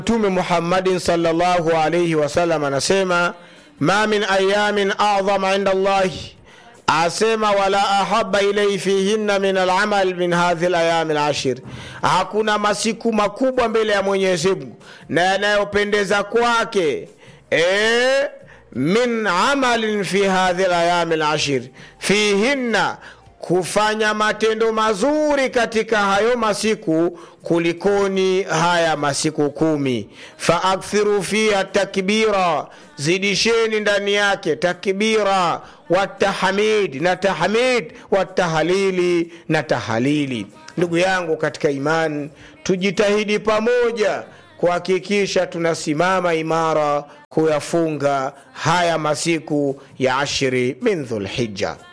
mtume muhammadin salllahu alaihi wasallam anasema ma min ayamin adhama inda llahi asema wala ahaba ilaihi fihinna min alamal min hadhi layami lashir, hakuna masiku makubwa mbele ya Mwenyezi Mungu na yanayopendeza kwake e, min amalin fi hadhi layami lashir fihinna kufanya matendo mazuri katika hayo masiku kulikoni haya masiku kumi. Faakthiru fiha takbira, zidisheni ndani yake takbira, watahmid na tahmid, watahalili na tahalili. Ndugu yangu katika imani, tujitahidi pamoja kuhakikisha tunasimama imara kuyafunga haya masiku ya ashiri min Dhulhijja.